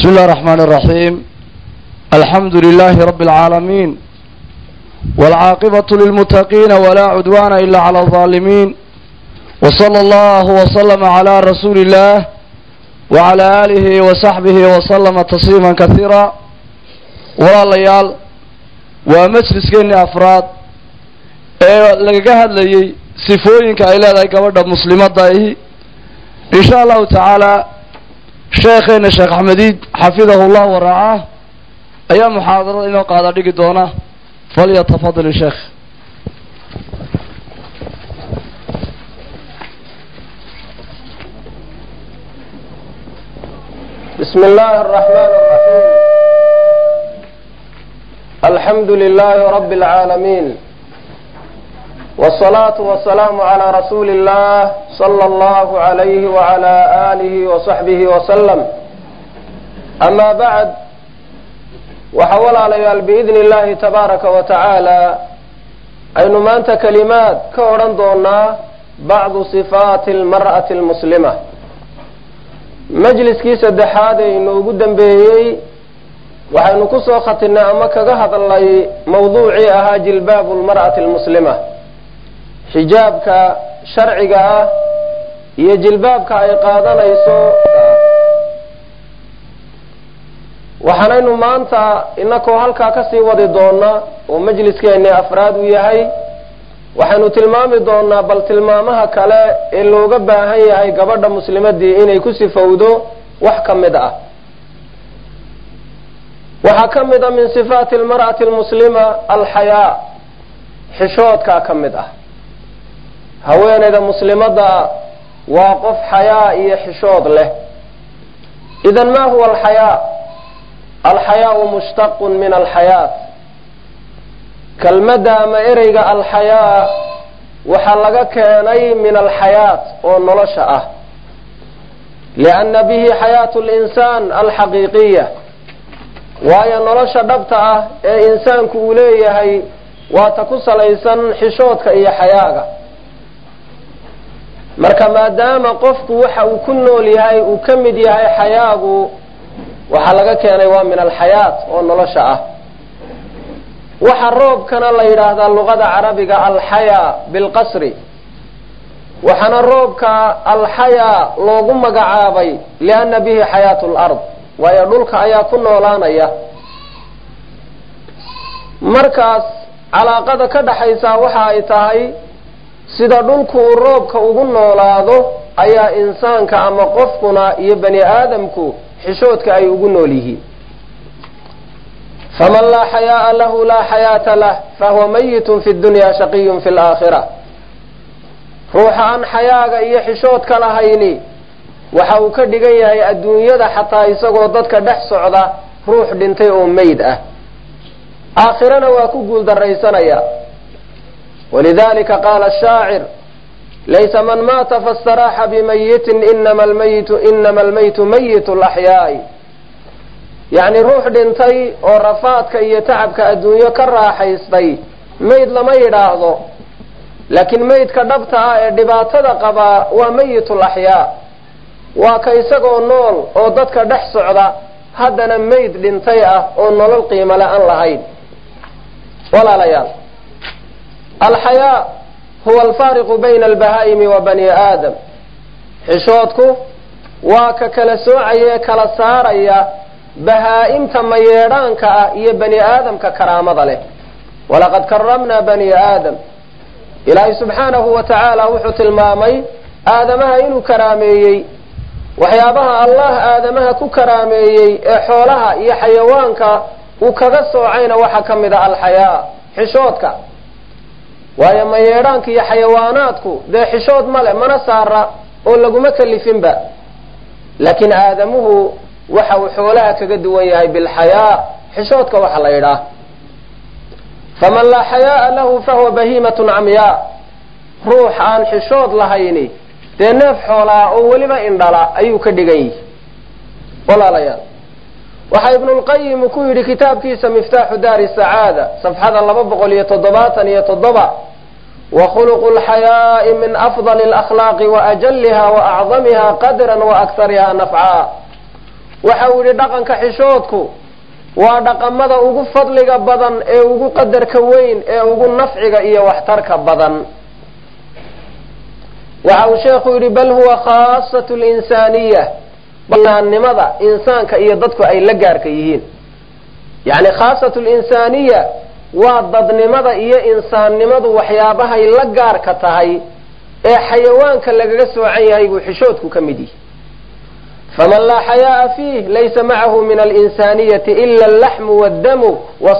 بسم الله الرحمن الرحيم الحمد لله رب العالمين والعاقبة للمتقين ولا عدوان إلا على الظالمين وصلى الله وسلم على رسول الله وعلى آله وصحبه وسلم تسليما كثيرا ولا ليال ومجلس كيني أفراد ee lagaga hadlayay sifooyinka ay leedahay gabadha muslimadda ahi in sha allahu tacaala sheekheena sheekh axmediid xafidahu llah waraacah ayaa muxaadarada inoo qaada dhigi doona falyatafadal sheekh بسم الله الرحمن الرحيم الحمد لله رب العالمين والصلاة والسلام على رسول الله صلى الله عليه وعلى آله وصحبه وسلم أما بعد وحول عليال بإذن الله تبارك وتعالى أين ما أنت كلمات كورن دونا بعض صفات المرأة المسلمة majliskii saddexaad ee inoogu dambeeyey waxaynu ku soo khatinay ama kaga hadlay mawduucii ahaa jilbaabu lmar'ati almuslima xijaabka sharciga ah iyo jilbaabka ay qaadanayso waxaanaynu maanta inakoo halkaa kasii wadi doona oo majliskeeni afraad uu yahay waxaynu tilmaami doonaa bal tilmaamaha kale ee looga baahan yahay gabadha muslimadii inay ku sifowdo wax ka mid ah waxaa ka mid a min sifaati almar'ati almuslima alxayaa xishoodkaa ka mid ah haweenayda muslimadda waa qof xayaa iyo xishood leh idan ma huwa alxayaa alxayaau mushtaqun min alxayaat kelmadda ama ereyga alxayaa waxaa laga keenay min alxayaat oo nolosha ah lianna bihi xayaatu linsaan alxaqiiqiya waayo nolosha dhabta ah ee insaanku uu leeyahay waa ta ku salaysan xishoodka iyo xayaaga marka maadaama qofku waxa uu ku nool yahay uu ka mid yahay xayaagu waxaa laga keenay waa min alxayaat oo nolosha ah waxaa roobkana la yidhaahdaa luqada carabiga alxayaa bilqasri waxaana roobka alxayaa loogu magacaabay lianna bihi xayaatu lard waayo dhulka ayaa ku noolaanaya markaas calaaqada ka dhaxaysaa waxa ay tahay sida dhulku uu roobka ugu noolaado ayaa insaanka ama qofkuna iyo bani aadamku xishoodka ay ugu nool yihiin faman laa xayaaa lahu laa xayaata lah fahuwa mayitun fi dunya shaqiyun fi laakhira ruuxa aan xayaaga iyo xishoodka lahayni waxa uu ka dhigan yahay adduunyada xataa isagoo dadka dhex socda ruux dhintay oo meyd ah aakhirana waa ku guuldaraysanaya walidalika qaala shaacir laysa man maata fastaraaxa bimayitin inama lmayitu inama almaytu mayitu laxyaai yacni ruux dhintay oo rafaadka iyo tacabka adduunyo ka raaxaystay mayd lama yidhaahdo laakiin maydka dhabta ah ee dhibaatada qabaa waa mayitul axyaa waa ka isagoo nool oo dadka dhex socda haddana mayd dhintay ah oo nolol qiimale aan lahayn walaalayaal alxayaa huwa alfaariqu bayna albahaa'imi wa bani aadam xishoodku waa ka kala soocaya ee kala saaraya bahaa-imta mayeedhaanka ah iyo bani aadamka karaamada leh walaqad karamnaa bani aadam ilaahay subxaanahu wa tacaala wuxuu tilmaamay aadamaha inuu karaameeyey waxyaabaha allah aadamaha ku karaameeyey ee xoolaha iyo xayawaanka uu kaga soocayna waxaa ka mid a alxayaa xishoodka waayo mayeedhaanka iyo xayawaanaadku dee xishood male mana saara oo laguma kalifinba laakiin aadamuhu waxa uu xoolaha kaga duwan yahay bilxayaa xishoodka waxa la yidhaah faman laa xayaaa lahu fahuwa bahiimatun camyaa ruux aan xishood lahayni dee neef xoolaa oo weliba indhala ayuu ka dhigan yihi walaalayaal waxaa ibnulqayim ku yidhi kitaabkiisa miftaaxu daari sacaada safxada laba boqol iyo toddobaatan iyo toddoba wa khuluqu lxayaa'i min afdali alakhlaaqi wa ajaliha wa acdamiha qadran wa akhariha nafcaa waxa uu yidhi dhaqanka xishoodku waa dhaqamada ugu fadliga badan ee ugu qadarka weyn ee ugu nafciga iyo waxtarka badan waxa uu sheekhu yidhi bal huwa khaasatu linsaaniya banaannimada insaanka iyo dadku ay la gaarka yihiin yacni khaasatu linsaaniya waa dadnimada iyo insaannimadu waxyaabahay la gaarka tahay ee xayawaanka lagaga soocan yahay buu xishoodku ka mid yihi faman laa xayaaa fiih laysa macahu min alinsaaniyati ila allaxmu waddamu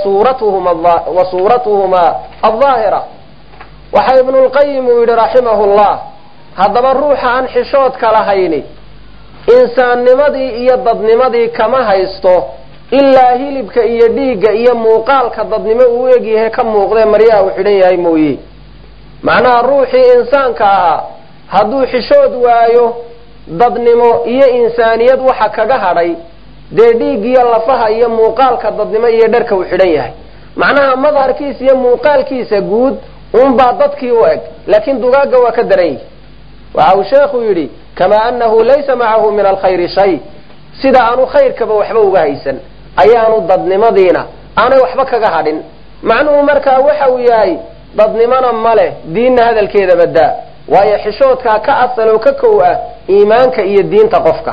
wa suuratuhuma aldaahira waxa ibnu lqayim uu yidhi raximahu llah haddaba ruuxa aan xishoodka lahayni insaannimadii iyo dadnimadii kama haysto ilaa hilibka iyo dhiigga iyo muuqaalka dadnimo uu egyahay ka muuqdee maryaha uu xidhan yahay mooye macnaha ruuxii insaanka ahaa hadduu xishood waayo dadnimo iyo insaaniyad waxa kaga hadhay dee dhiig iyo lafaha iyo muuqaalka dadnimo iyo dharka uu xidhan yahay macnaha madharkiisa iyo muuqaalkiisa guud unbaa dadkii u eg laakiin dugaagga waa ka daran yihi waxa uu sheekhu yidhi kamaa annahu laysa macahu min alkhayri shay sida aanu khayrkaba waxba uga haysan ayaanu dadnimadiina aanay waxba kaga hadhin macnuhu markaa waxa uu yahay dadnimona ma leh diinna hadalkeeda badaa waayo xishoodkaa ka asal oo ka kow ah iimaanka iyo diinta qofka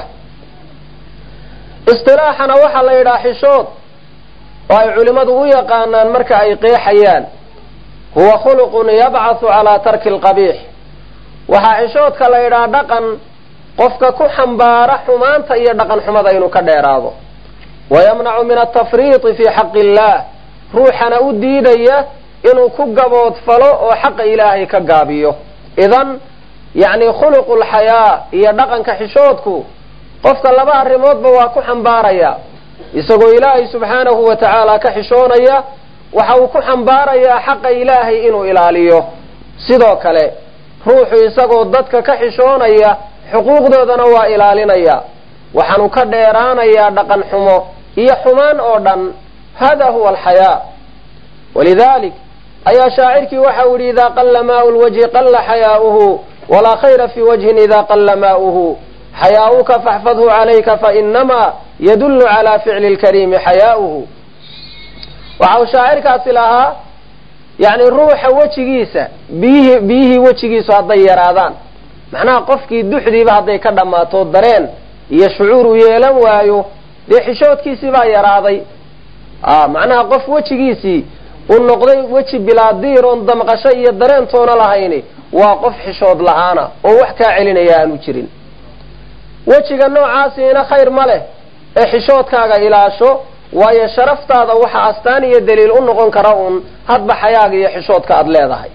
istilaaxana waxaa la yidhaha xishood oo ay culimmadu u yaqaanaan marka ay qeexayaan huwa khuluqun yabcathu calaa tarki alqabiix waxaa xishoodka la yidhaha dhaqan qofka ku xambaara xumaanta iyo dhaqan xumada inuu ka dheeraado wayamnacu min altafriiti fii xaqi illaah ruuxana u diidaya inuu ku gaboodfalo oo xaqa ilaahay ka gaabiyo idan yacni khuluqu lxayaa iyo dhaqanka xishoodku qofka laba arrimoodba waa ku xambaaraya isagoo ilaahay subxaanahu wa tacaala ka xishoonaya waxa uu ku xambaarayaa xaqa ilaahay inuu ilaaliyo sidoo kale ruuxu isagoo dadka ka xishoonaya xuquuqdoodana waa ilaalinaya waxaanu ka dheeraanayaa dhaqan xumo iyo xumaan oo dhan hada huwa alxayaa walidalik ayaa shaacirkii waxau yidhi idaa qalla maau lwajhi qalla xayaa'uhu walaa khayra fii wajhin idaa qalla maa'uhu xayaa'uka faxfadhu calayka fainamaa yadullu calaa ficli lkariimi xayaa'uhu waxa uu shaacirkaasi lahaa yacni ruuxa wejigiisa biyihii biyihii wejigiisu hadday yaraadaan macnaha qofkii duxdiiba hadday ka dhammaato dareen iyo shucuur uu yeelan waayo dee xishoodkiisii baa yaraaday macnaha qof wejigiisii uu noqday weji bilaadiir oon damqasho iyo dareentoona lahayni waa qof xishood la-aana oo wax kaa celinaya aanu jirin wejiga noocaasiina khayr ma leh ee xishoodkaaga ilaasho waayo sharaftaada waxa astaan iyo daliil u noqon kara uun hadba xayaaga iyo xishoodka aada leedahay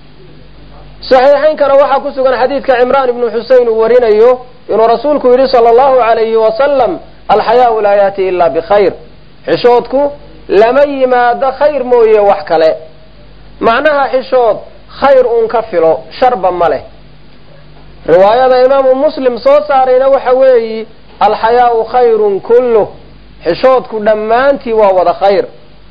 saxiixaynkana waxaa ku sugan xadiidka cimraan ibnu xusein uu warinayo inuu rasuulku yidhi sala allahu alayhi wasalam alxayaau laa yaati ilaa bikhayr xishoodku lama yimaado khayr mooye wax kale macnaha xishood khayr uun ka filo sharba ma leh riwaayada imaamu muslim soo saarayna waxa weeyi alxayaau khayrun kulluh xishoodku dhammaantii waa wada khayr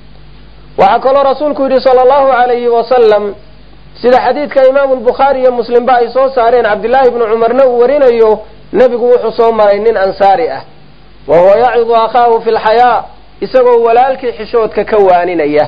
waxaa kaloo rasuulku yidhi sala allahu alayhi wasalam sida xadiidka imaamu lbukhaari iyo muslimba ay soo saareen cabdillaahi bnu cumarna uu warinayo nebigu wuxuu soo maray nin ansaari ah wa huwa yacidu akhaahu fi lxayaa isagoo walaalkii xishoodka ka waaninaya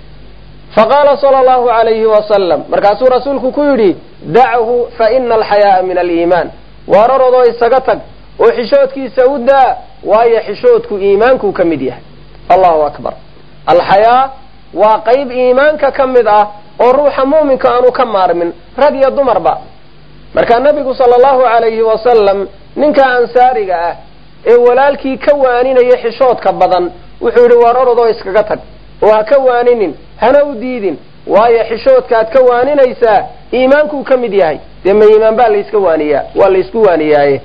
faqaala sala allahu alayhi wasalam markaasuu rasuulku ku yidhi dachu fa ina alxayaaa min aliimaan waararodoo isaga tag oo xishoodkiisa u daa waayo xishoodku iimaankuu ka mid yahay allahu akbar alxayaa waa qayb iimaanka ka mid ah oo ruuxa muuminka aanu ka maarmin rag iyo dumarba markaa nebigu sala allahu alayhi wasalam ninka ansaariga ah ee walaalkii ka waaninaya xishoodka badan wuxuu yidhi waar orodoo iskaga tag oo ha ka waaninin hana u diidin waayo xishoodkaad ka waaninaysaa iimaankuu ka mid yahay dee ma iimaan baa layska waaniyaa waa laysku waaniyaaye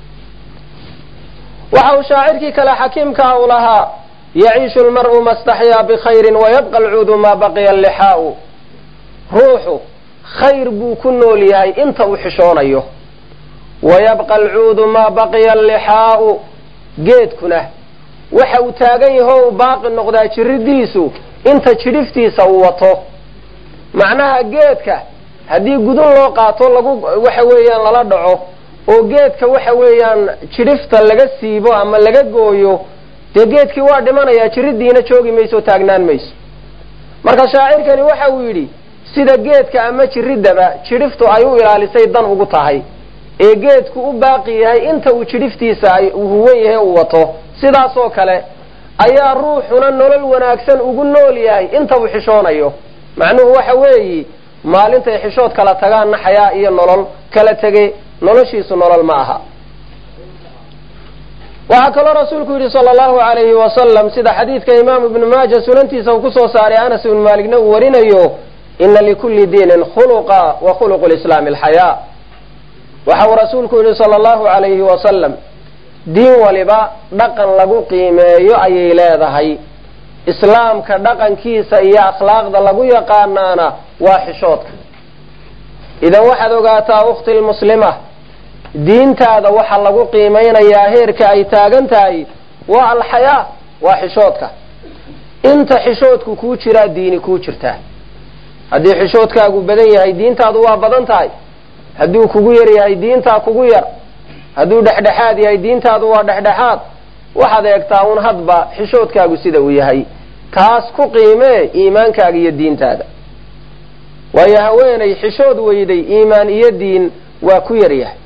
waxa uu shaacirkii kale xakiimkaa u lahaa yaciishu lmar'u mastaxyaa bikhayrin wayabqa alcuudu maa baqiya allixaa'u ruuxu khayr buu ku nool yahay inta uu xishoonayo wayabqa alcuudu maa baqiya allixaa'u geedkuna waxa uu taagan yaho u baaqi noqdaa jiridiisu inta jidhiftiisa uu wato macnaha geedka haddii gudun loo qaato lagu waxa weeyaan lala dhaco oo geedka waxa weeyaan jidhifta laga siibo ama laga gooyo dee geedkii waa dhimanayaa jiridiina joogi mayso o taagnaan mayso marka shaacirkani waxa uu yidhi sida geedka ama jiridaba jidhiftu ay u ilaalisay dan ugu tahay ee geedku u baaqi yahay inta uu jidhiftiisa ay uu huwan yahay uu wato sidaasoo kale ayaa ruuxuna nolol wanaagsan ugu nool yahay inta uu xishoonayo macnuhu waxa weeyi maalintay xishood kala tagaanna xayaa iyo nolol kala tege noloshiisu nolol ma aha waxaa kaloo rasuulku yidhi sala allahu alayhi wasalam sida xadiidka imaamu ibnu maaja sunantiisa uu kusoo saaray anas ibnu maaligna uu warinayo ina likulli diinin khuluqa wa khuluqu lislaami alxayaa waxa uu rasuulku yidhi sala allahu alayhi wasalam diin waliba dhaqan lagu qiimeeyo ayay leedahay islaamka dhaqankiisa iyo akhlaaqda lagu yaqaanaana waa xishoodka idan waxaad ogaataa ukhti lmuslima diintaada waxaa lagu qiimeynayaa heerka ay taagan tahay waa alxayaa waa xishoodka inta xishoodku kuu jiraa diini kuu jirtaa haddii xishoodkaagu badan yahay diintaadu waa badan tahay hadduu kugu yar yahay diintaa kugu yar hadduu dhexdhexaad yahay diintaadu waa dhexdhexaad waxaad eegtaa un hadba xishoodkaagu sida uu yahay kaas ku qiimee iimaankaaga iyo diintaada waayo haweenay xishood weyday iimaan iyo diin waa ku yar yahay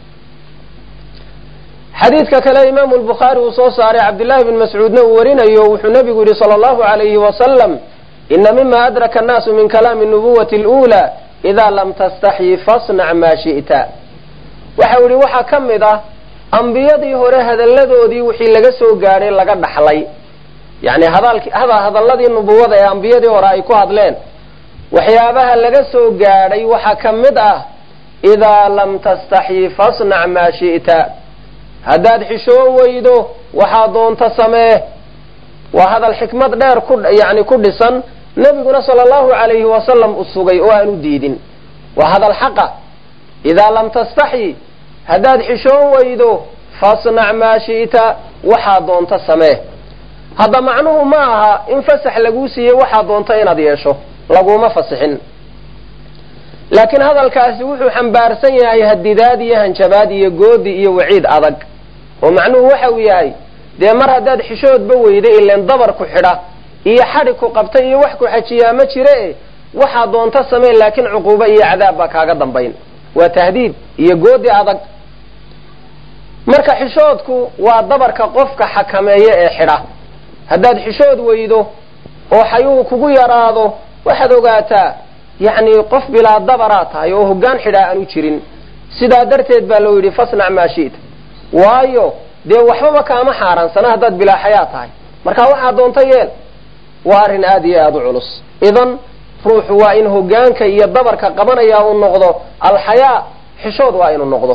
xadiidka kale imaamu lbukhaari uu soo saaray cabdillahi bn mascuudna uu warinayo wuxuu nabigu yihi sala allahu alayhi wasalam ina mima adraka annaasu min kalaami nubuwati luulaa idaa lam tastaxyi fasnac maa shi'ta waxau yihi waxaa ka mid ah ambiyadii hore hadalladoodii wixii laga soo gaadhay laga dhaxlay yani hadalladii nubuwada ee ambiyadii hore ay ku hadleen waxyaabaha laga soo gaadhay waxaa ka mid ah idaa lam tastaxyi fasnac maa shi'ta haddaad xishoon weydo waxaa doonta samee waa hadal xikmad dheer ku yani ku dhisan nebiguna sala allahu alayhi wasalam u sugay oo aan u diidin waa hadal xaqa idaa lam tastaxyi haddaad xishoon weydo fasnac maa shi'ta waxaa doonta samee hadda macnuhu ma aha in fasax laguu siiyey waxaa doonta inaad yeesho laguma fasixin laakiin hadalkaasi wuxuu xambaarsan yahay hadidaad iyo hanjabaad iyo goodi iyo waciid adag oo macnuhu waxa uu yahay dee mar haddaad xishoodba weyda ileen dabar ku xidha iyo xadhi ku qabta iyo wax ku xajiyaa ma jire waxaa doonta sameen laakiin cuquubo iyo cadaab baa kaaga dambayn waa tahdiid iyo goodi adag marka xishoodku waa dabarka qofka xakameeya ee xidha haddaad xishood weydo oo xayuhu kugu yaraado waxaad ogaataa yacni qof bilaa dabaraa tahay oo hoggaan xidhaa aanu jirin sidaa darteed baa loo yidhi fasnac maa shi'ta waayo dee waxbaba kaama xaaraansana haddaad bilaa xayaa tahay marka waxaa doonta yeel waa arrin aada iyo aada u culus idan ruuxu waa in hoggaanka iyo dabarka qabanaya uu noqdo alxayaa xishood waa inuu noqdo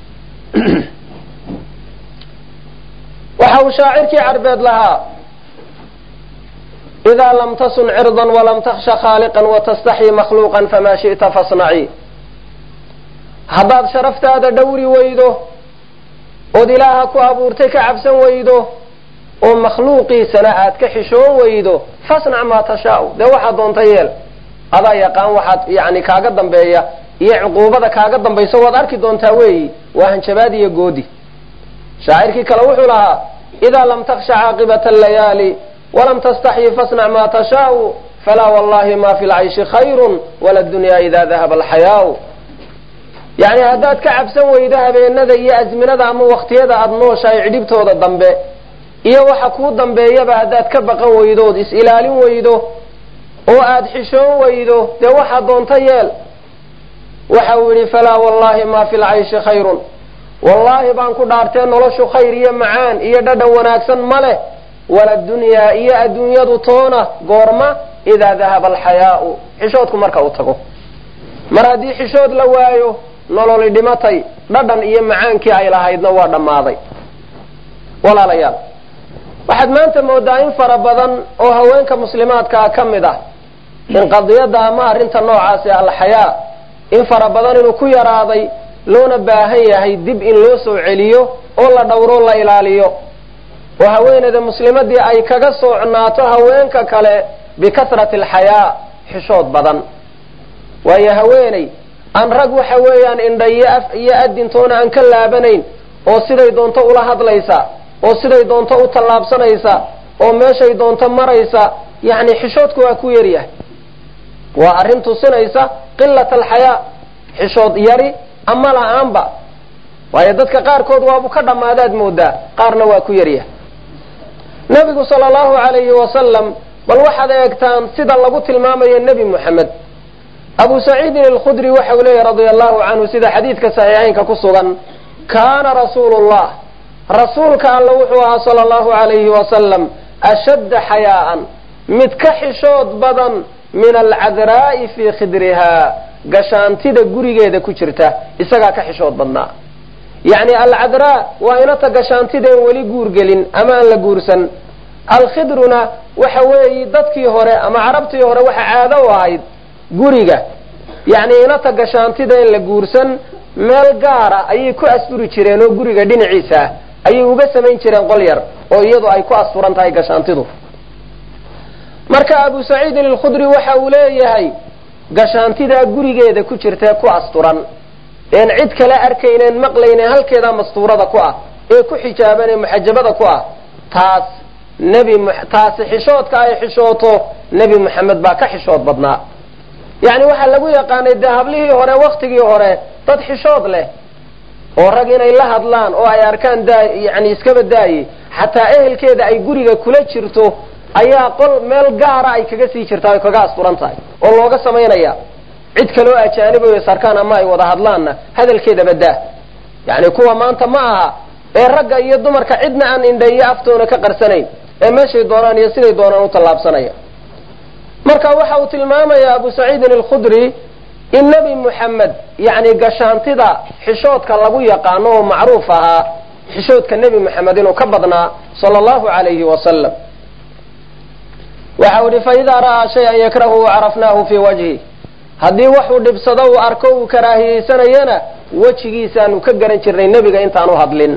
waxa uu shaacirkii carbeed lahaa idaa lam tasun cirdan walam taksha khaaliqan watastaxyi makhluuqan famaa shi'ta fasnaci haddaad sharaftaada dhowri weydo ood ilaaha ku abuurtay ka cabsan weydo oo makhluuqiisana aad ka xishoon weydo fasnac maa tashaau dee waxaad doonta yeel adaa yaqaan waxaad yani kaaga dambeeya iyo cuquubada kaaga dambaysa waad arki doontaa weeyi waa hanjabaad iyo goodi shaacirkii kale wuxuu lahaa idaa lam taksha caaqibata allayaali walam tastaxyi fasnac maa tashaau falaa wallahi ma fi lcayshi khayrun wala dunya ida dahaba alxayaau yani haddaad ka cabsan weydo habeenada iyo azminada ama waktiyada aada nooshahay cidhibtooda dambe iyo waxa kuu dambeeyaba haddaad ka baqan weydo ood is-ilaalin weydo oo aada xishoon weydo dee waxaa doonta yeel waxa uu yidhi falaa wallahi ma fi lcayshi khayrun wallaahi baan ku dhaartee noloshu khayr iyo macaan iyo dhadhan wanaagsan ma leh wala dunyaa iyo adduunyadu toona goorma idaa dahaba alxayaau xishoodku marka uu tago mar haddii xishood la waayo nololi dhimatay dhadhan iyo macaankii ay lahaydna waa dhammaaday walaalayaal waxaad maanta moodaa in fara badan oo haweenka muslimaadkaa ka mid ah in qadiyadda ama arrinta noocaasi alxayaa in fara badan inuu ku yaraaday loona baahan yahay dib in loo soo celiyo oo la dhowro la ilaaliyo oo haweeneyda muslimadii ay kaga soocnaato haweenka kale bikasrati alxayaa xishood badan waayo haweeney aan rag waxa weeyaan indha iyo af iyo adintoona aan ka laabanayn oo siday doonto ula hadlaysa oo siday doonto u tallaabsanaysa oo meeshay doonto maraysa yacni xishoodku waa ku yaryahay waa arrin tusinaysa qilat alxayaa xishood yari ama la-aanba waayo dadka qaarkood waabu ka dhammaadaad moodaa qaarna waa ku yaryahay nabigu sala allahu alayhi wasalam bal waxaad eegtaan sida lagu tilmaamayo nebi moxamed abu saciidin alkhudri waxa uu leeyahy radia allahu canhu sida xadiidka saxiixaynka ku sugan kaana rasuulu llah rasuulka alla wuxuu ahaa sala allahu alayhi wasalam ashadda xayaa'an mid ka xishood badan min alcadraa'i fii khidrihaa gashaantida gurigeeda ku jirta isagaa ka xishood badnaa yacni alcadraa waa inata gashaantideen weli guurgelin ama aan la guursan alkhidruna waxa weeyi dadkii hore ama carabtii hore waxa caado u ahayd guriga yacni inata gashaantideen la guursan meel gaara ayay ku asturi jireen oo guriga dhinaciisa ah ayay uga samayn jireen qol yar oo iyadu ay ku asturan tahay gashaantidu marka abu saciidin alkhudri waxa uu leeyahay gashaantidaa gurigeeda ku jirtee ku asturan een cid kale arkayneen maqlaynen halkeedaa mastuurada ku ah ee ku xijaaban ee muxajabada ku ah taas nebi taasi xishoodka ay xishooto nebi moxamed baa ka xishood badnaa yacni waxaa lagu yaqaanay dee hablihii hore waktigii hore dad xishood leh oo rag inay la hadlaan oo ay arkaan daa yani iskaba daaye xataa ehelkeeda ay guriga kula jirto ayaa qol meel gaara ay kaga sii jirtaa ay kaga asturan tahay oo looga samaynaya cid kaloo ajaanib o sarkaan ama ay wada hadlaanna hadalkeedaba daa yani kuwa maanta ma aha ee ragga iyo dumarka cidna aan indha iyo aftoona ka qarsanayn ee meeshay doonaan iyo siday doonaan u tallaabsanaya marka waxa uu tilmaamaya abu saciidin alkhudri in nebi moxamed yani gashaantida xishoodka lagu yaqaano oo macruuf ahaa xishoodka nebi moxamed inuu ka badnaa sala allahu alayhi wasalam waxa uu ihi faidaa ra'aa shayan yakrahuhu carafnaahu fii wajhi haddii waxuu dhibsado uu arko uu karaahiyeysanayana wejigiisaanu ka garan jirnay nebiga intaanu hadlin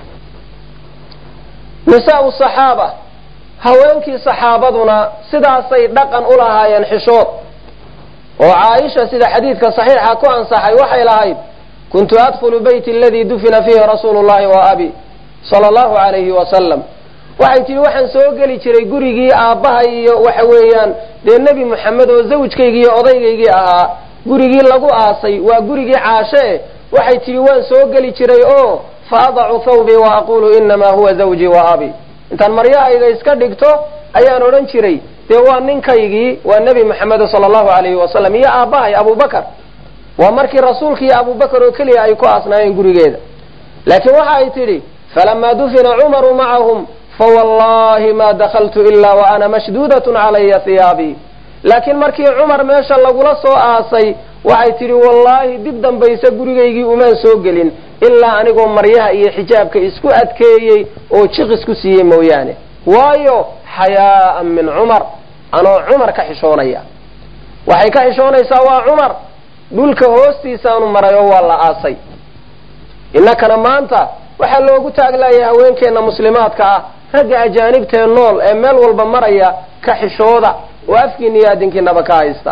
nisaau saxaaba haweenkii saxaabaduna sidaasay dhaqan u lahaayeen xishood oo caaisha sida xadiidka saxiixa ku ansaxay waxay lahayd kuntu adkhulu beyti aladii dufina fiihi rasuulu llahi wa abi sala allahu alayhi wasalam waxay tihi waxaan soo geli jiray gurigii aabbahay iyo waxa weeyaan dee nebi moxamed oo zawjkaygii iyo odaygaygii ahaa gurigii lagu aasay waa gurigii caashe waxay tihi waan soo geli jiray oo fa adacu thawbii wa aqulu inamaa huwa zawjii wa abi intaan maryahayga iska dhigto ayaan odhan jiray dee waa ninkaygii waa nebi moxamed sala allahu alayhi wasalam iyo aabbahay abubakar waa markii rasuulka iyo abubakar oo keliya ay ku aasnaayeen gurigeeda laakiin waxa ay tidhi falamaa dufina cumaru macahum fawallahi ma dakaltu ilaa wa ana mashduudat calaya hiyaabii laakiin markii cumar meesha lagula soo aasay waxay tidhi wallaahi dib dambayse gurigaygii umaan soo gelin ilaa anigoo maryaha iyo xijaabka isku adkeeyey oo jiq isku siiyey mooyaane waayo xayaaan min cumar anoo cumar ka xishoonaya waxay ka xishoonaysaa waa cumar dhulka hoostiisaanu maray oo waa la aasay innakana maanta waxaa loogu taaglaaya haweenkeenna muslimaadka ah ragga ajaanibtee nool ee meel walba maraya ka xishooda oo afkiina iyo adinkiinaba ka haysta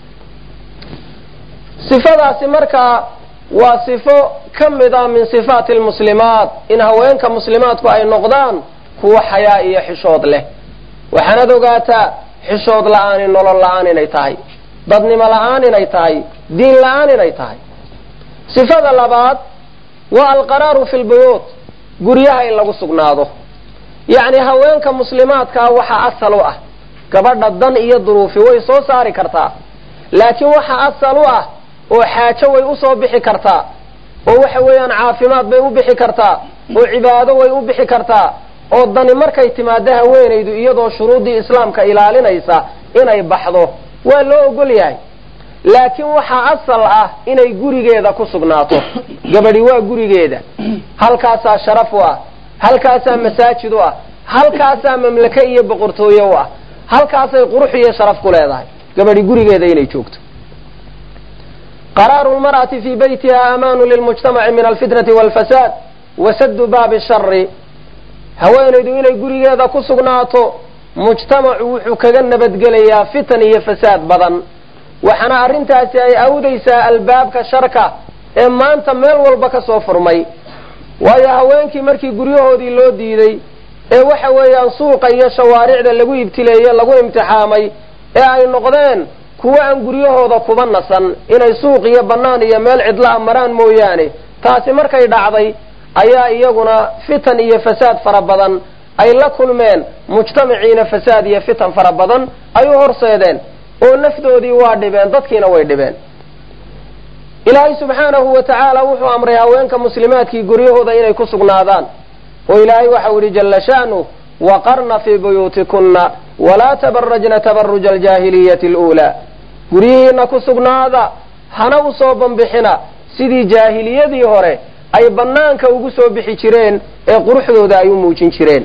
sifadaasi markaa waa sifo ka mid ah min sifaati lmuslimaat in haweenka muslimaadku ay noqdaan kuwa xayaa iyo xishood leh waxaanaad ogaataa xishood la-aani nolol la-aan inay tahay dadnimo la-aan inay tahay diin la-aan inay tahay sifada labaad waa alqaraaru fi lbuyuut guryaha in lagu sugnaado yacni haweenka muslimaadkaa waxaa asal u ah gabadha dan iyo duruufi way soo saari kartaa laakiin waxaa asal u ah oo xaajo way usoo bixi kartaa oo waxa weeyaan caafimaad bay u bixi kartaa oo cibaado way u bixi kartaa oo dani markay timaado haweenaydu iyadoo shuruuddii islaamka ilaalinaysa inay baxdo waa loo ogol yahay laakiin waxaa asal ah inay gurigeeda ku sugnaato gabadhi waa gurigeeda halkaasaa sharaf u ah halkaasaa masaajid u ah halkaasaa mamlake iyo boqortooye u ah halkaasay qurux iyo sharaf ku leedahay gabadhi gurigeeda inay joogto qaraaru lmar'ati fii baytiha amaanu lilmujtamaci min alfitnati walfasaad wasadu baabi shari haweenaydu inay gurigeeda ku sugnaato mujtamacu wuxuu kaga nabadgelayaa fitan iyo fasaad badan waxaana arrintaasi ay awdaysaa albaabka sharka ee maanta meel walba ka soo furmay waayo haweenkii markii guryahoodii loo diiday ee waxa weeyaan suuqa iyo shawaaricda lagu ibtileeye lagu imtixaamay ee ay noqdeen kuwo aan guryahooda kuba nasan inay suuq iyo bannaan iyo meel cidlaha maraan mooyaane taasi markay dhacday ayaa iyaguna fitan iyo fasaad fara badan ay la kulmeen mujtamaciina fasaad iyo fitan fara badan ay u horseedeen oo nafdoodii waa dhibeen dadkiina way dhibeen ilaahay subxaanahu wa tacaala wuxuu amray haweenka muslimaadkii guryahooda inay ku sugnaadaan oo ilaahay waxau yidhi jalla sha'nu waqarna fii buyuutikunna walaa tabarajna tabaruja aljaahiliyati aluulaa guryihiina ku sugnaada hana u soo bambixina sidii jaahiliyadii hore ay bannaanka ugu soo bixi jireen ee quruxdooda ay u muujin jireen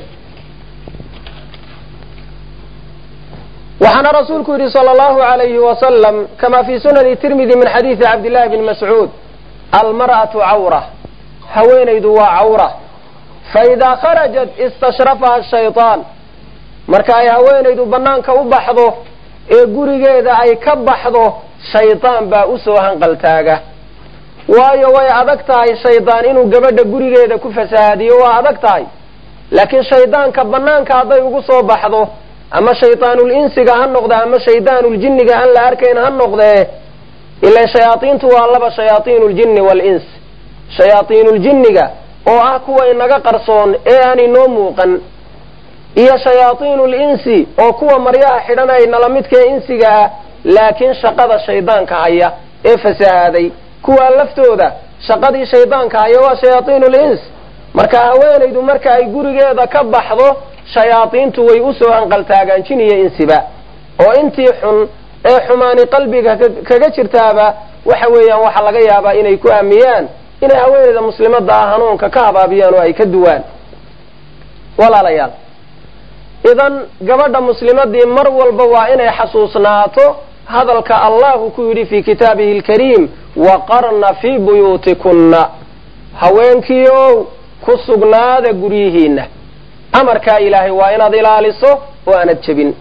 waxaana rasuulku yidhi sala allahu alayhi wasalam kama fii sunani tirmidi min xadiidi cabdillahi bni mascuud almar'atu cawra haweenaydu waa cawra faidaa kharajat istashrafaha shaytaan marka ay haweenaydu bannaanka u baxdo ee gurigeeda ay ka baxdo shaydaan baa usoo hanqaltaaga waayo way adag tahay shaydaan inuu gabadha gurigeeda ku fasahaadiyo waa adag tahay laakiin shaydaanka bannaanka hadday ugu soo baxdo ama shaydaanul insiga ha noqde ama shaydaanul jinniga aan la arkayn ha noqdee ila shayaaiintu waa laba shayaaiinu ljinni wal-ins shayaaiinul jinniga oo ah kuwa inaga qarsoon ee aan inoo muuqan iyo shayaaiinul insi oo kuwa maryaha xidhan ay nala midkae insiga ah laakiin shaqada shaydaanka haya ee fasahaaday kuwaa laftooda shaqadii shaydaanka haya waa shayaaiinul ins marka haweenaydu marka ay gurigeeda ka baxdo shayaadiintu way usoo hanqaltaagaan jin iyo insiba oo intii xun ee xumaani qalbiga kaga jirtaaba waxa weeyaan waxaa laga yaabaa inay ku aamiyaan inay haweenayda muslimada ah hanuunka ka habaabiyaan oo ay ka duwaan walaalayaal idan gabadha muslimadii mar walba waa inay xasuusnaato hadalka allahu ku yidhi fii kitaabihi alkariim waqarna fii buyuutikunna haweenkiiow ku sugnaada guryihiinna amarkaa ilaahay waa inaad ilaaliso oo aanad jebin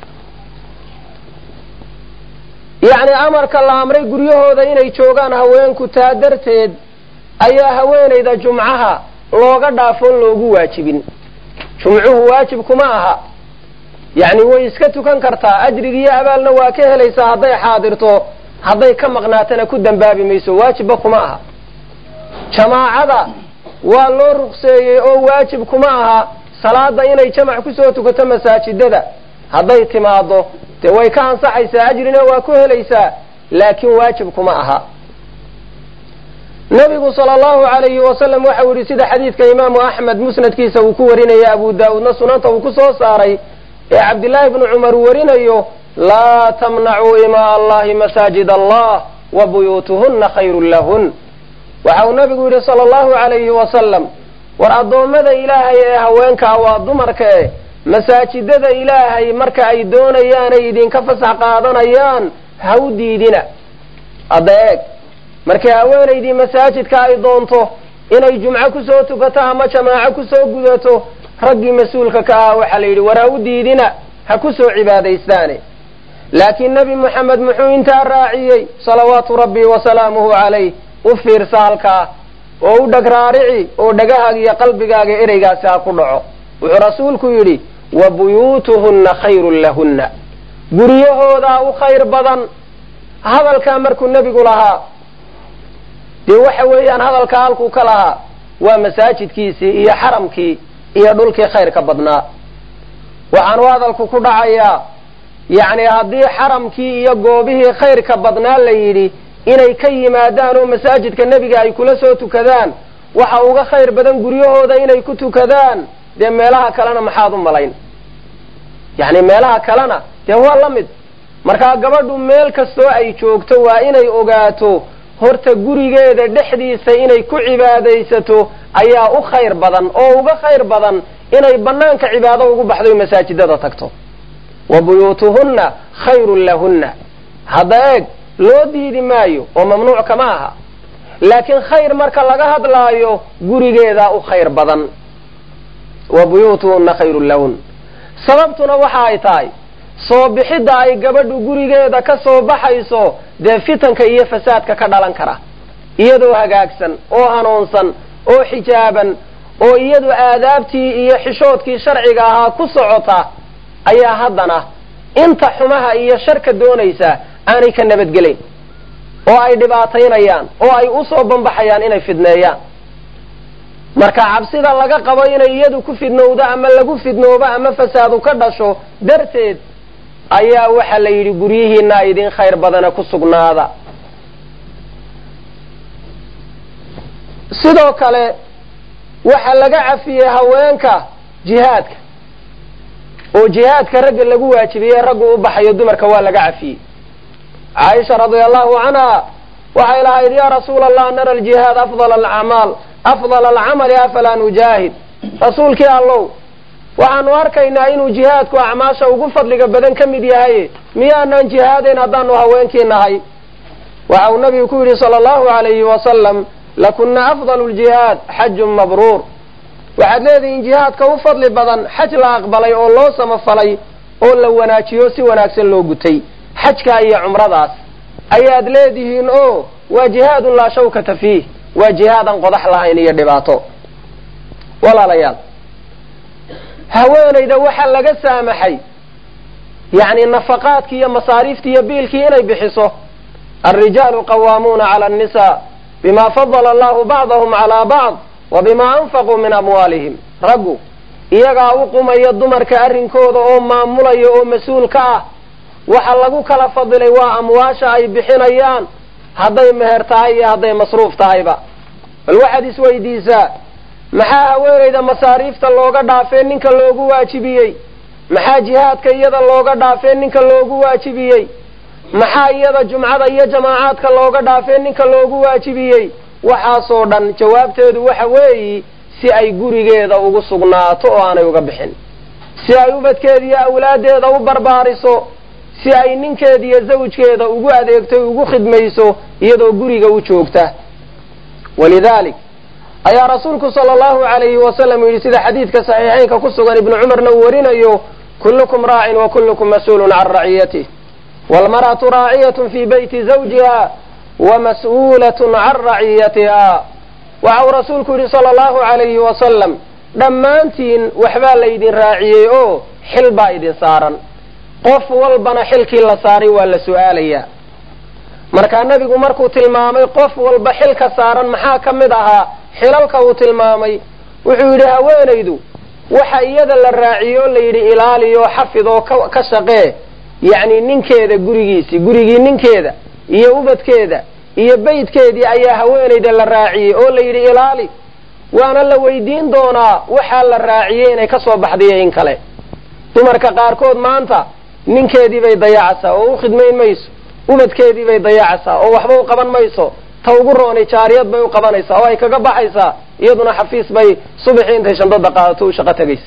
yacni amarka la amray guryahooda inay joogaan haweenku taa darteed ayaa haweenayda jumcaha looga dhaafoon loogu waajibin jumcuhu waajib kuma aha yacni way iska tukan kartaa ajrigiiyo abaalna waa ka helaysaa hadday xaadirto hadday ka maqnaatana ku dambaabi mayso waajibba kuma aha jamaacada waa loo ruqseeyey oo waajib kuma aha salaada inay jamac kusoo tukato masaajidada hadday timaado dee way ka ansaxaysaa ajrina waa ku helaysaa laakiin waajib kuma aha nabigu sala allahu alayhi wasalam waxau yihi sida xadiidka imaamu axmed musnadkiisa uu ku warinaya abu daawuudna sunanta uu ku soo saaray ee cabdillaahi bnu cumar uu warinayo laa tamnacuu imaa allahi masaajid allah wa buyuutuhunna khayrun lahun waxa uu nabigu yidhi sala allahu alayhi wasalam war addoommada ilaahay ee haweenkaa waa dumarka e masaajidada ilaahay marka ay doonayaanay idinka fasax qaadanayaan ha u diidina hadda eeg markii haweenaydii masaajidka ay doonto inay jumco kusoo tukato ama jamaaco kusoo gudato raggii mas-uulka ka ah waxaa la yidhi war ha u diidina ha kusoo cibaadaystaane laakiin nebi moxamed muxuu intaa raaciyey salawaatu rabbi wasalaamuhu calayh u fiirsa halkaa oo u dheg raarici oo dhegahaaga iyo qalbigaaga ereygaasi ha ku dhaco wuxuu rasuulku yidhi wa buyuutuhunna khayrun lahunna guryahoodaa u khayr badan hadalkaa markuu nebigu lahaa dee waxa weeyaan hadalkaa halkuu ka lahaa waa masaajidkiisii iyo xaramkii iyo dhulkii khayrka badnaa waxaanu hadalku ku dhacayaa yacni haddii xaramkii iyo goobihii khayrka badnaa la yidhi inay ka yimaadaan oo masaajidka nebiga ay kula soo tukadaan waxa uga khayr badan guryahooda inay ku tukadaan dee meelaha kalena maxaad u malayn yacni meelaha kalena dee waa la mid markaa gabadhu meel kastoo ay joogto waa inay ogaato horta gurigeeda dhexdiisa inay ku cibaadaysato ayaa u khayr badan oo uga khayr badan inay banaanka cibaado ugu baxdo masaajidada tagto wa buyuutuhunna khayrun lahunna hadda eeg loo diidi maayo oo mamnuuc kama aha laakiin khayr marka laga hadlaayo gurigeedaa u khayr badan wa buyuutuhunna khayrun lahun sababtuna waxa ay tahay soo bixidda ay gabadhu gurigeeda ka soo baxayso dee fitanka iyo fasaadka ka dhalan kara iyadoo hagaagsan oo hanuunsan oo xijaaban oo iyadu aadaabtii iyo xishoodkii sharciga ahaa ku socota ayaa haddana inta xumaha iyo sharka doonaysa aanay ka nabadgelayn oo ay dhibaataynayaan oo ay usoo bambaxayaan inay fidneeyaan marka cabsida laga qabo inay iyadu ku fidnowdo ama lagu fidnoobo ama fasaadu ka dhasho darteed ayaa waxaa la yidhi guryihiina idin khayr badana ku sugnaada sidoo kale waxaa laga cafiyey haweenka jihaadka oo jihaadka ragga lagu waajibiyey raggu u baxayo dumarka waa laga cafiyey caaisha radia allahu canha waxay lahayd ya rasuula allah nara aljihaad afdal alacmaal afdal alcamali afalaa nujaahid rasuulkii allow waxaanu arkaynaa inuu jihaadku acmaasha ugu fadliga badan ka mid yahay miyaanaan jihaadayn haddaanu haweenkii nahay waxa uu nabigu ku yidhi sala allahu alayhi wasalam lakuna afdalu ljihaad xajun mabruur waxaad leedihiin jihaadka u fadli badan xaj la aqbalay oo loo samafalay oo la wanaajiyo si wanaagsan loo gutay xajkaa iyo cumradaas ayaad leedihiin o waa jihaadun laa shawkata fiih waa jihaadan qodax lahayn iyo dhibaato walaalayaal haweenayda waxaa laga saamaxay yacni nafaqaadkii iyo masaariiftii iyo biilkii inay bixiso alrijaalu qawaamuuna cala annisaa bima fadala allahu bacdahum calaa bacd wa bima anfaquu min amwaalihim raggu iyagaa u qumaya dumarka arrinkooda oo maamulaya oo mas-uul ka ah waxa lagu kala fadilay waa amwaasha ay bixinayaan hadday meher tahay iyo hadday masruuf tahayba bal waxaad isweydiisaa maxaa haweenayda masaariifta looga dhaafee ninka loogu waajibiyey maxaa jihaadka iyada looga dhaafee ninka loogu waajibiyey maxaa iyada jumcada iyo jamaacaadka looga dhaafee ninka loogu waajibiyey waxaasoo dhan jawaabteedu waxa weeyi si ay gurigeeda ugu sugnaato oo aanay uga bixin si ay ubadkeeda iyo awlaaddeeda u barbaariso si ay ninkeeda iyo zawjkeeda ugu adeegto ugu khidmayso iyadoo guriga u joogta walidaalik ayaa rasuulku sala allahu alayhi wasalam yidhi sida xadiidka saxiixeynka ku sugan ibnu cumarna uu warinayo kullukum raacin wa kullukum mas-uulun can raciyatih waalmar'atu raaciyatun fii beyti zawjiha wa mas'uulatun can raciyatiha waxa uu rasuulku yidhi sala allahu alayhi wasalam dhammaantiin waxbaa laydin raaciyey oo xil baa idin saaran qof walbana xilkii la saaray waa la su'aalayaa markaa nebigu markuu tilmaamay qof walba xilka saaran maxaa ka mid ahaa xilalka uu tilmaamay wuxuu yidhi haweenaydu waxa iyada la raaciyo la yidhi ilaaliyo xafid oo ka shaqee yacni ninkeeda gurigiisii gurigii ninkeeda iyo ubadkeeda iyo beydkeedii ayaa haweenayda la raaciyey oo la yidhi ilaali waana la weydiin doonaa waxaa la raaciyey inay ka soo baxdayo in kale dumarka qaarkood maanta ninkeedii bay dayacaysaa oo u khidmayn mayso ubadkeedii bay dayacaysaa oo waxba u qaban mayso ta ugu roonay jaariyad bay u qabanaysaa oo ay kaga baxaysaa iyaduna xafiis bay subaxii intay shandada qaadato u shaqo tegaysa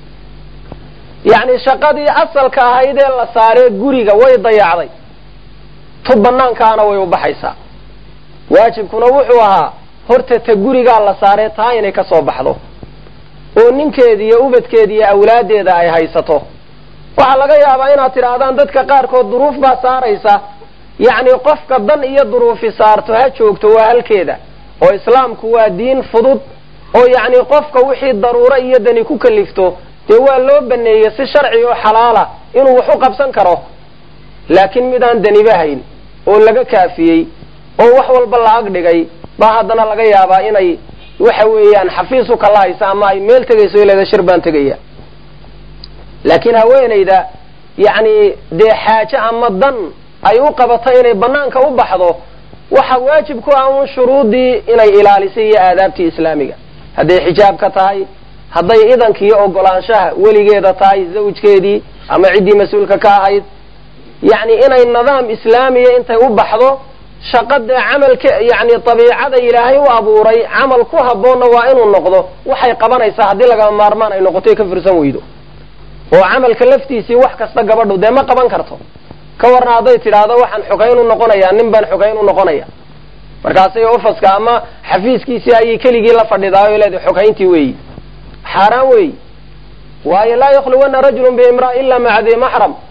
yacni shaqadii asalka ahayd ee la saaree guriga way dayacday tu banaankaana way u baxaysaa waajibkuna wuxuu ahaa horta ta gurigaa la saaree taa inay ka soo baxdo oo ninkeedi iyo ubadkeeda iyo awlaaddeeda ay haysato waxaa laga yaabaa inaad tidhaahdaan dadka qaarkood duruuf baa saaraysa yacni qofka dan iyo duruufi saarto ha joogto waa halkeeda oo islaamku waa diin fudud oo yacni qofka wixii daruuro iyo dani ku kalifto dee waa loo baneeyey si sharci oo xalaala inuu wax u qabsan karo laakiin midaan daniba hayn oo laga kaafiyey oo wax walba la ag dhigay baa haddana laga yaabaa inay waxa weeyaan xafiis u kala haysa ama ay meel tegayso ileeda shir baan tegaya laakiin haweenayda yacni dee xaaje ama dan ay u qabato inay banaanka u baxdo waxa waajib ku ah un shuruudii inay ilaalisay iyo aadaabtii islaamiga hadday xijaabka tahay hadday idanka iyo ogolaanshaha weligeeda tahay zawjkeedii ama ciddii mas-uulka ka ahayd yacni inay nidaam islaamiya intay u baxdo shaqadee camalka yacni dabiicada ilaahay u abuuray camal ku habboonna waa inuu noqdo waxay qabanaysaa haddii lagama maarmaan ay noqoto ka firsan weydo oo camalka laftiisii wax kasta gabadhu dee ma qaban karto ka warna hadday tidhaahdo waxaan xogayn u noqonayaa nin baan xogayn u noqonaya markaasay ofaska ama xafiiskiisii ayay keligii la fadhidaayo leedahay xogayntii weeyi xaaraan weeyi waayo laa yakhluwanna rajulun biimraa ila maca dii maxram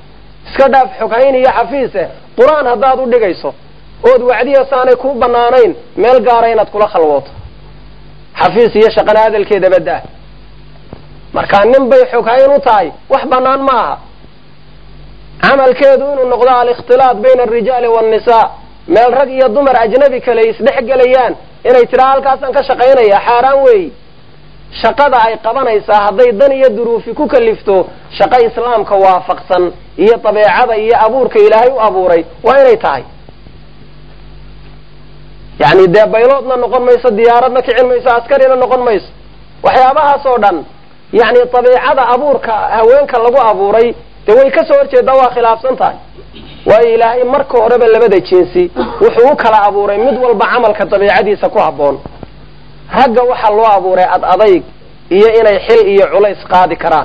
iska dhaaf xoghayn iyo xafiise qur-aan haddaad u dhigayso ood wacdiyasaanay kuu bannaanayn meel gaara inaad kula khalwooto xafiis iyo shaqana hadalkeeda badda markaa nin bay xoghayn u tahay wax bannaan ma aha camalkeedu inuu noqdo alikhtilaat bayna alrijaali waannisaa meel rag iyo dumar ajnabi kale isdhex gelayaan inay tidhaa halkaasaan ka shaqaynaya xaaraan weeyi shaqada ay qabanaysaa hadday dan iyo duruufi ku kalifto shaqo islaamka waafaqsan iyo dabeecada iyo abuurka ilaahay u abuuray waa inay tahay yacni dee bayloodna noqon mayso diyaaradna kicin mayso askarina noqon mayso waxyaabahaas oo dhan yacni dabeicada abuurka haweenka lagu abuuray dee way kasoo horjeedaa waa khilaafsan tahay waayo ilaahay marka horeba labada jinsi wuxuu u kala abuuray mid walba camalka dabiicadiisa ku habboon ragga waxaa loo abuuray ad adayg iyo inay xil iyo culays qaadi karaan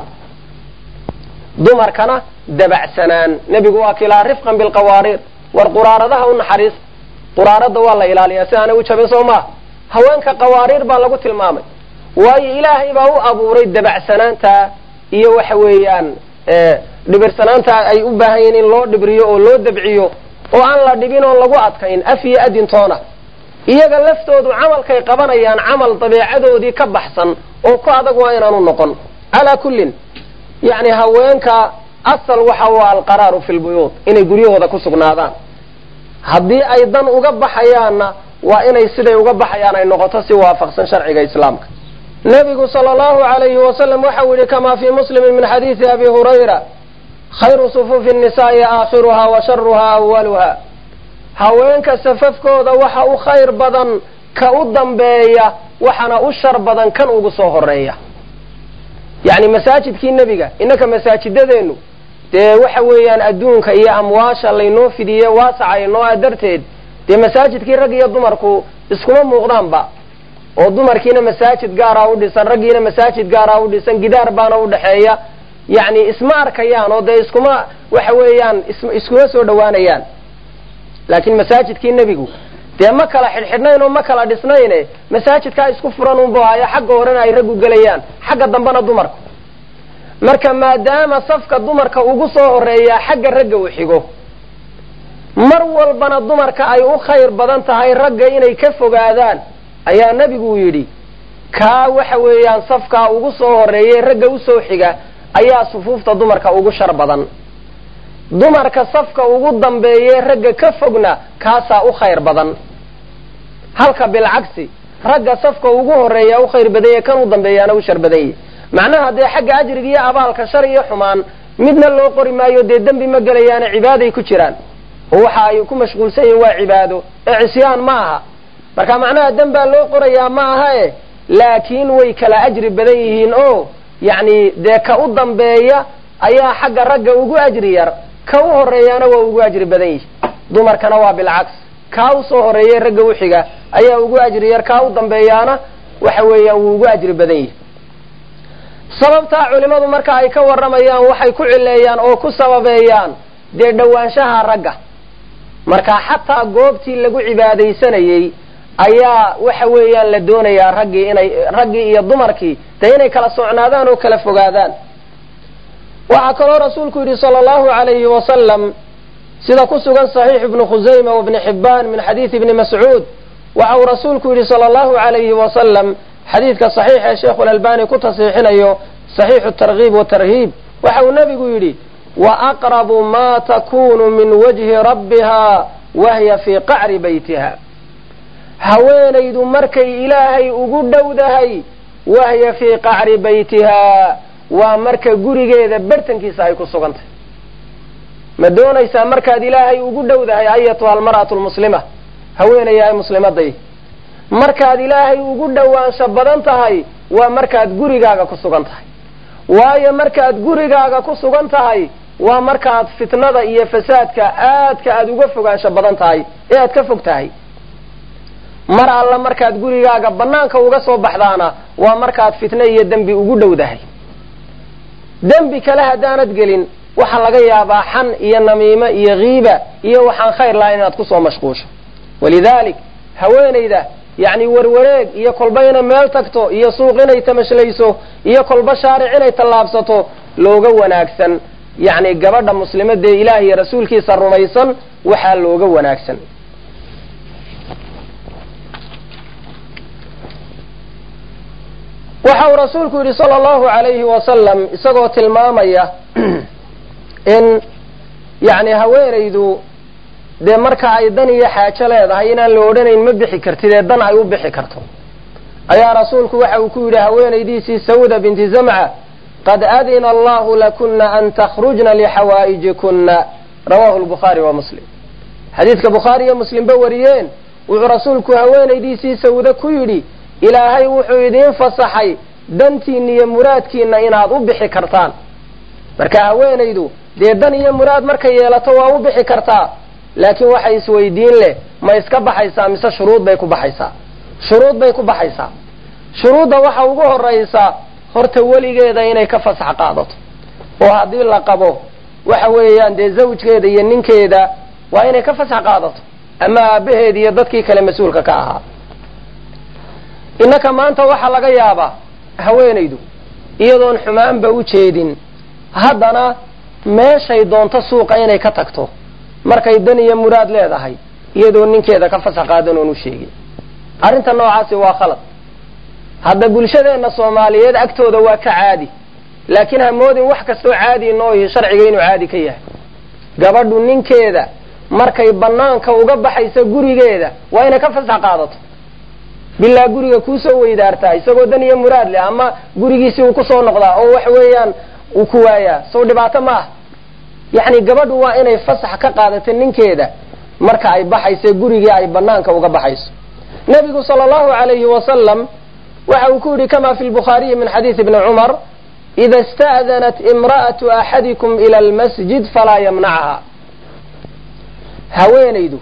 dumarkana dabacsanaan nebigu waa kilaa rifqan bilqawaariir war quraaradaha u naxariis quraarada waa la ilaaliyaa si aanay u jabin soo maa haweenka qawaariir baa lagu tilmaamay waayo ilaahay baa u abuuray dabacsanaanta iyo waxa weeyaan dhibirsanaanta ay u baahan yihiin in loo dhibriyo oo loo dabciyo oo aan la dhibin oon lagu adkayn af iyo adintoona iyaga laftoodu camalkay qabanayaan camal dabeecadoodii ka baxsan oo ku adag waa inaanu noqon calaa kullin yacni haweenka asal waxa u alqaraaru fi lbuyuud inay guryahooda ku sugnaadaan haddii ay dan uga baxayaanna waa inay siday uga baxayaan ay noqoto si waafaqsan sharciga islaamka nebigu sala allahu alayhi wasalam waxau yihi kamaa fii muslimin min xadiidi abi hurayra khayru sufuufi nnisaai aakhiruha wa sharuha awaluha haweenka safafkooda waxa u khayr badan ka u dambeeya waxana u shar badan kan ugu soo horeeya yacni masaajidkii nebiga innaka masaajidadeennu dee waxa weeyaan adduunka iyo amwaasha laynoo fidiye waasaca inoo a darteed dee masaajidkii rag iyo dumarku iskuma muuqdaanba oo dumarkiina masaajid gaaraa u dhisan raggiina masaajid gaaraa u dhisan gidaar baana udhexeeya yacni isma arkayaan oo dee iskuma waxa weeyaan iskuma soo dhowaanayaan laakiin masaajidkii nebigu dee ma kala xidhxidhnayn oo ma kala dhisnayne masaajidkaa isku furan unbu haya xagga horena ay raggu gelayaan xagga dambena dumarku marka maadaama safka dumarka ugu soo horeeyaa xagga ragga u xigo mar walbana dumarka ay u khayr badan tahay ragga inay ka fogaadaan ayaa nebigu yidhi kaa waxa weeyaan safkaa ugu soo horeeyay ragga usoo xiga ayaa sufuufta dumarka ugu shar badan dumarka safka ugu dambeeye ragga ka fogna kaasaa u khayr badan halka bilcagsi ragga safka ugu horeeya u khayr badanya kan u dambeeyaana u shar badan yahy macnaha dee xagga ajriga iyo abaalka shar iyo xumaan midna loo qori maayo dee dembi ma gelayaane cibaaday ku jiraan oo waxa ay ku mashquulsan yihiin waa cibaado ee cisyaan ma aha marka macnaha dembaa loo qorayaa ma aha e laakiin way kala ajri badan yihiin oo yacni dee ka u dambeeya ayaa xagga ragga ugu ajri yar ka u horeeyaana waa ugu ajri badan yihi dumarkana waa bilcaks kaa usoo horeeyay ragga u xiga ayaa ugu ajri yar kaa u dambeeyaana waxa weeyaan wuu ugu ajri badan yihi sababtaa culimadu marka ay ka warramayaan waxay ku cileeyaan oo ku sababeeyaan dee dhowaanshaha ragga marka xataa goobtii lagu cibaadaysanayey ayaa waxa weeyaan la doonayaa raggii inay raggii iyo dumarkii dee inay kala socnaadaan oo kala fogaadaan waxaa kaloo rasuulku yidhi sala allahu alayhi wasalam sida ku sugan saxiix ibni khusayma wabni xibbaan min xadiidi ibni mascuud waxa uu rasuulku yidhi sala allahu alayhi wasalam xadiidka saxiix ee sheikhu lalbani ku tasiixinayo saxiixu tarkiib watarhiib waxa uu nebigu yidhi wa aqrabu ma takunu min wajhi rabbiha wahiya fii qacri baytiha haweenaydu markay ilaahay ugu dhowdahay wahiya fii qacri baytiha waa marka gurigeeda bartankiisa ay ku sugantahy ma doonaysaa markaad ilaahay ugu dhowdahay ayatuha almar'atu lmuslima haweenayahay muslimaday markaad ilaahay ugu dhowaansho badan tahay waa markaad gurigaaga ku sugan tahay waayo markaad gurigaaga ku sugan tahay waa markaad fitnada iyo fasaadka aadka aada uga fogaansho badan tahay ee aad ka fog tahay mar alla markaad gurigaaga banaanka uga soo baxdaana waa markaad fitno iyo dembi ugu dhowdahay dembi kale haddaanad gelin waxaa laga yaabaa xan iyo namiimo iyo kiiba iyo waxaan khayr lahayn inaad kusoo mashquusho walidalik haweenayda yacni warwareeg iyo kolba inay meel tagto iyo suuq inay tamashlayso iyo kolba shaaric inay tallaabsato looga wanaagsan yacni gabadha muslimadee ilaah iyo rasuulkiisa rumaysan waxaa looga wanaagsan waxa uu rasuulku yidhi sala allahu alayhi wasalam isagoo tilmaamaya in yacni haweenaydu dee marka ay dan iyo xaajo leedahay inaan la odhanayn ma bixi kartid ee dan ay u bixi karto ayaa rasuulku waxa uu ku yidhi haweenaydiisii sawda binti zamca qad adina allahu lakuna an takhrujna lixawaa'ijikuna rawahu lbukhaari wa muslim xadiidka bukhaari iyo muslimba wariyeen wuxuu rasuulku haweenaydiisii sawde ku yidhi ilaahay wuxuu idiin fasaxay dantiinna iyo muraadkiinna inaad u bixi kartaan marka haweenaydu dee dan iyo muraad markay yeelato waa u bixi kartaa laakiin waxa isweydiin leh ma iska baxaysaa mise shuruud bay ku baxaysaa shuruud bay ku baxaysaa shuruudda waxa ugu horaysa horta weligeeda inay ka fasax qaadato oo haddii la qabo waxa weeyaan dee zawjkeeda iyo ninkeeda waa inay ka fasax qaadato ama aabaheed iyo dadkii kale mas-uulka ka ahaa innaka maanta waxaa laga yaabaa haweenaydu iyadoon xumaanba u jeedin haddana meeshay doonto suuqa inay ka tagto markay dan iyo muraad leedahay iyadoo ninkeeda ka fasax qaadan oon u sheegin arrinta noocaasi waa khalad hadda bulshadeenna soomaaliyeed agtooda waa ka caadi laakiin ha moodin wax kastoo caadi inoo ihi sharciga inuu caadi ka yahay gabadhu ninkeeda markay banaanka uga baxaysa gurigeeda waa inay ka fasax qaadato bilaa guriga kuusoo weydaartaa isagoo dan iyo muraad leh ama gurigiisii uu kusoo noqdaa oo waxa weeyaan uu ku waayaa sow dhibaato ma ah yacni gabadhu waa inay fasax ka qaadato ninkeeda marka ay baxayso gurigii ay banaanka uga baxayso nabigu sala allahu alayhi wasalam waxa uu ku yidhi kama fi lbukhaariyi min xadiisi ibni cumar ida ista'danat imra'atu axadikum ila almasjid falaa yamnacha haweenaydu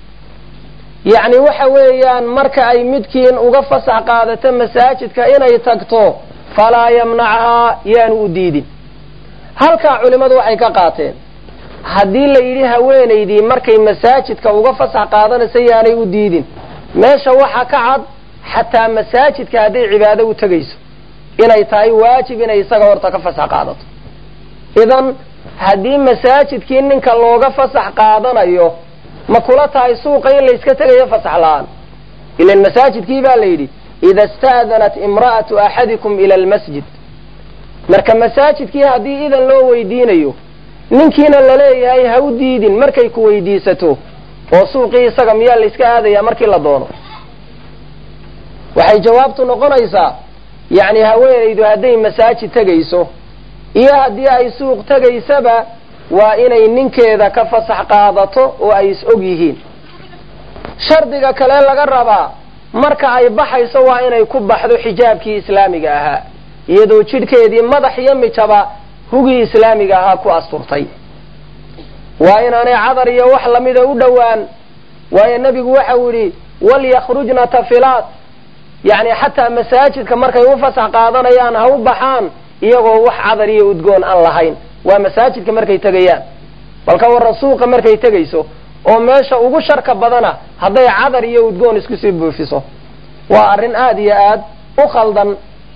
yacni waxa weeyaan marka ay midkiin uga fasax qaadato masaajidka inay tagto falaa yamnachaa yaanu u diidin halkaa culimmadu waxay ka qaateen haddii la yidhi haweenaydii markay masaajidka uga fasax qaadanaysa yaanay u diidin meesha waxa ka cad xataa masaajidka hadday cibaado u tegayso inay tahay waajib inay isaga horta ka fasax qaadato idan haddii masaajidkii ninka looga fasax qaadanayo ma kula tahay suuqa in layska tegayo fasax la-aan ilan masaajidkii baa la yidhi ida ista'danat imra'atu axadikum ila almasjid marka masaajidkii haddii idan loo weydiinayo ninkiina laleeyahay ha u diidin markay ku weydiisato oo suuqii isaga miyaa layska aadaya markii la doono waxay jawaabtu noqonaysaa yacni haweenaydu hadday masaajid tegayso iyo haddii ay suuq tegaysaba waa inay ninkeeda ka fasax qaadato oo ay is og yihiin shardiga kale laga rabaa marka ay baxayso waa inay ku baxdo xijaabkii islaamiga ahaa iyadoo jidhkeedii madax iyo mijaba hugii islaamiga ahaa ku asturtay waa inaanay cadar iyo wax lamida u dhowaan waayo nebigu waxau yidhi walyakhrujna tafilaat yacni xataa masaajidka markay u fasax qaadanayaan ha u baxaan iyagoo wax cadar iyo udgoon aan lahayn waa masaajidka markay tegayaan balka warra suuqa markay tegayso oo meesha ugu sharka badana hadday cadar iyo udgoon isku sii buufiso waa arrin aada iyo aad u khaldan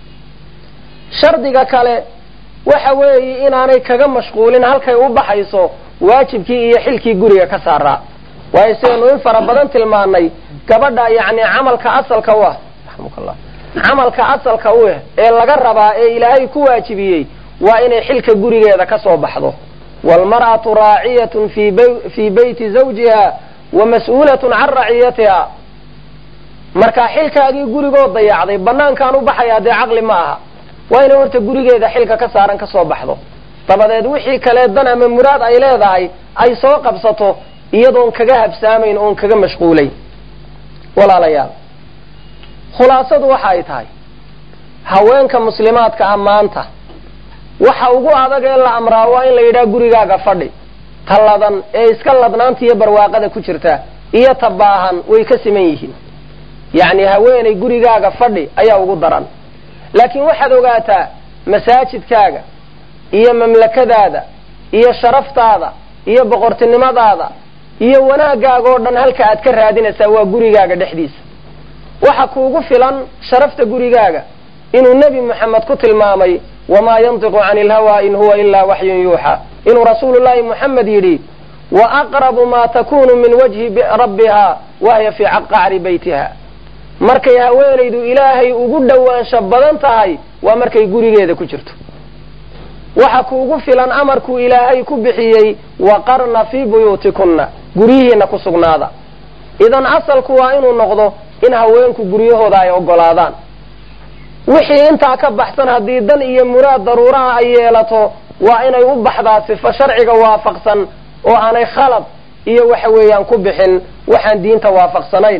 shardiga kale waxa weeye inaanay kaga mashquulin halkay u baxayso waajibkii iyo xilkii guriga ka saaraa waayo sidaynu in fara badan tilmaanay gabadha yacni camalka asalka u ah raxmukallah camalka asalka u ah ee laga rabaa ee ilaahay ku waajibiyey waa inay xilka gurigeeda ka soo baxdo waalmar'atu raaciyatun fii beyti zawjiha wa mas-uulatun can raciyatiha marka xilkaagii gurigoo dayacday banaankaan u baxayaa dee caqli ma aha waa inay horta gurigeeda xilka ka saaran ka soo baxdo dabadeed wixii kale dan ama muraad ay leedahay ay soo qabsato iyadoon kaga habsaamayn oon kaga mashquulayn walaalayaal khulaasadu waxa ay tahay haweenka muslimaadka ah maanta waxa ugu adag ee la amraa waa in la yidhaha gurigaaga fadhi ta ladan ee iska ladnaanta iyo barwaaqada ku jirta iyo ta baahan way ka siman yihiin yacni haweenay gurigaaga fadhi ayaa ugu daran laakiin waxaad ogaataa masaajidkaaga iyo mamlakadaada iyo sharaftaada iyo boqortinimadaada iyo wanaagaaga oo dhan halka aad ka raadinaysaa waa gurigaaga dhexdiisa waxa kuugu filan sharafta gurigaaga inuu nebi moxamed ku tilmaamay wamaa yantiqu cani ilhawa in huwa ilaa waxyun yuuxa inuu rasuulullaahi moxamed yidhi wa aqrabu maa takunu min wajhi rabbiha wahiya fii qacri beytiha markay haweenaydu ilaahay ugu dhowaansho badan tahay waa markay gurigeeda ku jirto waxa kuugu filan amarkuu ilaahay ku bixiyey waqarna fii buyuutikunna guryihiina ku sugnaada idan asalku waa inuu noqdo in haweenku guryahooda ay ogolaadaan wixii intaa ka baxsan haddii dan iyo muraad daruuraha ay yeelato waa inay u baxdaa sifo sharciga waafaqsan oo aanay khalad iyo waxa weeyaan ku bixin waxaan diinta waafaqsanayn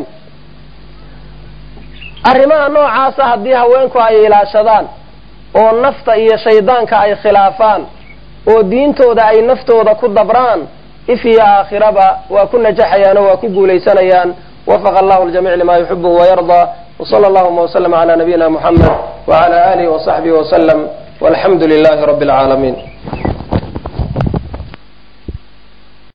arrimaha noocaasa haddii haweenku ay ilaashadaan oo nafta iyo shaydaanka ay khilaafaan oo diintooda ay naftooda ku dabraan if iyo aakhiraba waa ku najaxayaan oo waa ku guulaysanayaan wafaqa allahu ljamiic lima yuxibuhu wayardaa wsala allahuma wslm cala nabiyina muxamed wcala alihi wasaxbihi waslm walxamdu lilahi rabi alcaalamiin